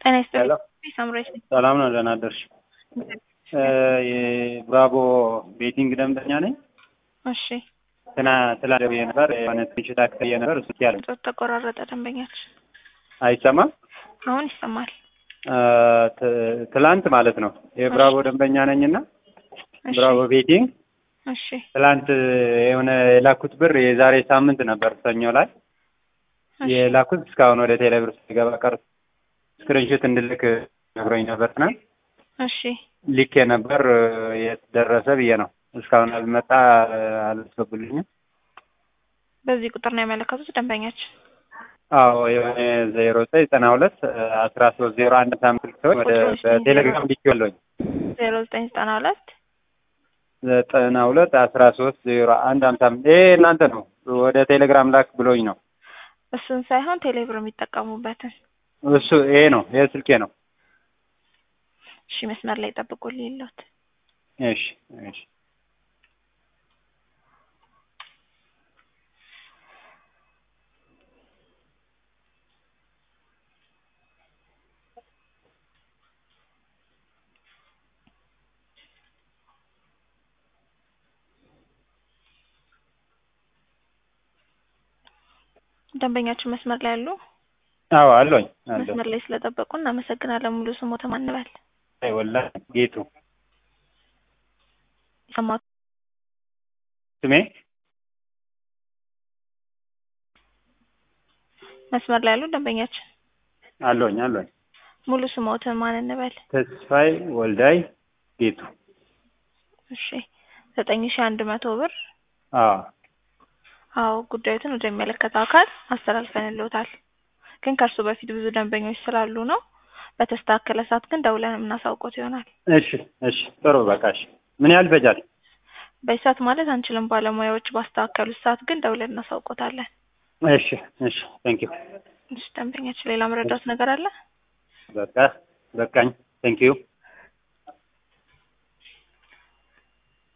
ጤና ይስጥልኝ። ሄሎ ሳምራዊት ነኝ። ሰላም ነው። ደህና አደርሽ? የብራቮ ቤቲንግ ደንበኛ ነኝ። እሺ ትና ትላንት ደውዬ ነበር የሆነ ትችት አክተየ ነበር እሱ ያለ ጾት ተቆራረጠ። ደንበኛች አይሰማም። አሁን ይሰማል። አ፣ ት- ትላንት ማለት ነው የብራቮ ደንበኛ ነኝና እሺ ብራቮ ቤቲንግ እሺ ትላንት የሆነ የላኩት ብር የዛሬ ሳምንት ነበር ሰኞ ላይ እሺ የላኩት እስካሁን ወደ ቴሌብር ሲገባ ቀር ስክሪንሾት እንድልክ ነግሮኝ ነበር ትናንት እሺ ልኬ ነበር የት ደረሰ ብዬ ነው እስካሁን አልመጣ አላስገቡልኝም በዚህ ቁጥር ነው ያመለከቱት ደንበኛች። አዎ የሆነ ዜሮ ዘጠኝ ዘጠና ሁለት አስራ ሶስት ዜሮ አንድ ሳምንት ሰዎች ወደ ቁጥሩ በቴሌግራም ልክ ያለኝ ዜሮ ዘጠኝ ዘጠና ሁለት ዘጠና ሁለት አስራ ሶስት ዜሮ አንድ ሀምሳ አምስት ይሄ እናንተ ነው ወደ ቴሌግራም ላክ ብሎኝ ነው እሱን ሳይሆን ቴሌብር የሚጠቀሙበትን። እሱ ይሄ ነው ይሄ ስልኬ ነው እሺ መስመር ላይ ጠብቁልኝ የለውት እሺ እሺ ደንበኛችን መስመር ላይ አሉ። አዎ አለኝ አለኝ መስመር ላይ ስለጠበቁ እናመሰግናለን። ሙሉ ስሞት ማንበል አይ ወላሂ ጌቱ ሰማቱ ስሜ መስመር ላይ ያሉ ደንበኛችን አለኝ አለኝ ሙሉ ስሞት ማን እንበል? ተስፋይ ወልዳይ ጌቱ እሺ ዘጠኝ ሺ አንድ መቶ ብር አዎ አዎ ጉዳዩትን ወደሚመለከተው አካል አስተላልፈንልዎታል። ግን ከእርሱ በፊት ብዙ ደንበኞች ስላሉ ነው። በተስተካከለ ሰዓት ግን ደውለን የምናሳውቆት ይሆናል። እሺ እሺ ጥሩ በቃ እሺ ምን ያህል ይፈጃል በዚህ ሰዓት ማለት አንችልም። ባለሙያዎች ባስተካከሉት ሰዓት ግን ደውለን እናሳውቆታለን። እሺ እሺ ቴንክ ዩ እሺ ደንበኛችን ሌላ መረዳት ነገር አለ? በቃ በቃኝ ቴንክ ዩ